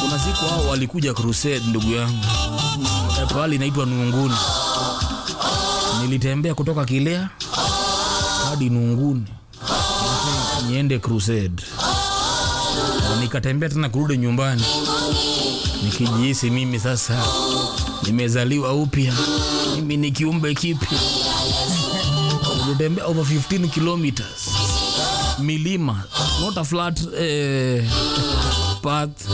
kuna siku hao walikuja crusade ndugu yangu Eh, pahali inaitwa nunguni nilitembea kutoka kilea hadi nunguni niende crusade Na nikatembea tena kurudi nyumbani nikijihisi mimi sasa nimezaliwa upya mimi ni kiumbe kipya nilitembea over 15 kilometers milima not a flat eh, path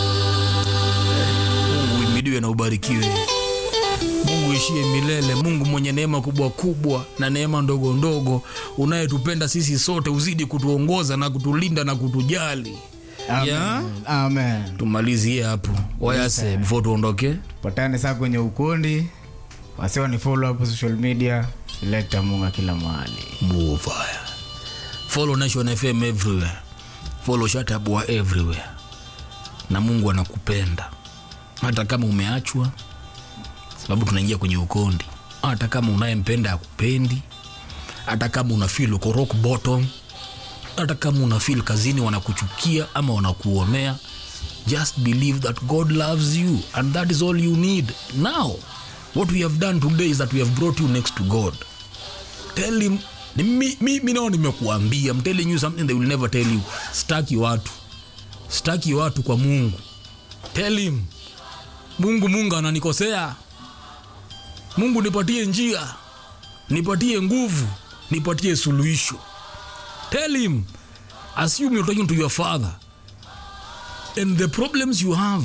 mungu imidiwe na ubarikiwe mungu ishie milele mungu mwenye neema kubwa kubwa na neema ndogo ndogo unayetupenda sisi sote uzidi kutuongoza na kutulinda na kutujali Amen. Yeah? Amen. tumalizie hapo wayase before tuondoke patane saa kwenye ukundi wasiwa ni follow hapo social media selekta munga kila mahali Mufaya. Follow Nation FM everywhere. Follow Shatabwa everywhere. Na Mungu anakupenda hata kama umeachwa, sababu tunaingia kwenye ukondi. Hata kama unayempenda akupendi, hata kama una feel uko rock bottom, hata kama una feel kazini wanakuchukia ama wanakuonea, just believe that God loves you and that is all you need. Now, what we have done today is that we have brought you next to God tell him ni mi, mi, mi nao nimekuambia I'm telling you something they will never tell you staki watu staki watu kwa mungu tell him mungu mungu ananikosea mungu nipatie njia nipatie nguvu nipatie suluhisho tell him assume you're talking to your father and the problems you have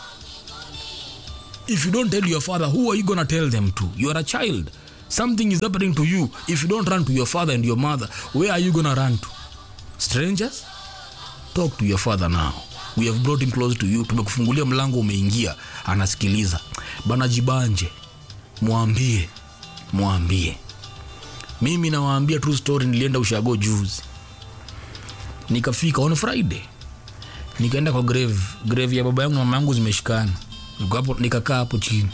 if you don't tell your father who are you gonna tell them to you are a child something is happening to you if you don't run to your father and your mother where are you gonna run to strangers talk to your father now we have brought him close to you tumekufungulia mlango umeingia anasikiliza bana jibanje mwambie mwambie mimi nawaambia true story nilienda ushago juzi nikafika on friday nikaenda kwa grave grave ya baba yangu na mama yangu zimeshikana Niko hapo- nikakaa hapo chini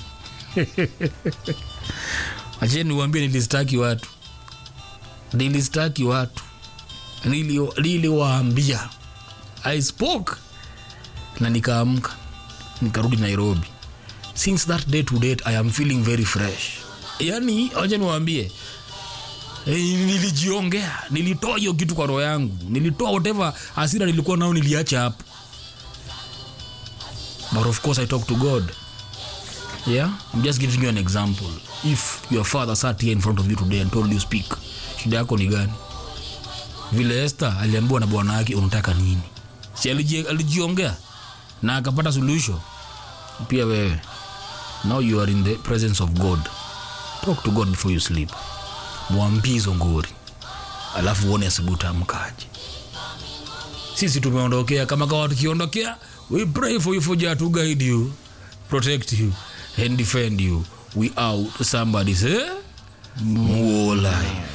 acheni niwaambie nilistaki watu nilistaki watu Nili- niliwaambia i spoke na nikaamka nikarudi nairobi since that day to date i am feeling very fresh yani wacha niwaambie Eh, nilijiongea nilitoa hiyo kitu kwa roho yangu nilitoa whatever hasira nilikuwa nao niliacha hapo but of course i talk to god yeah i'm just giving you an example if your father sat here in front of you today and told you speak shida yako ni gani vile Esther aliambiwa na bwana wake unataka nini si aliji- alijiongea na akapata suluhisho pia wewe now you are in the presence of god talk to god before you sleep mwambie hizo ngori alafu uone asubuhi utaamkaje sisi tumeondokea kama kawa tukiondokea we pray for you for Jah to guide you protect you and defend you we out somebody say muolai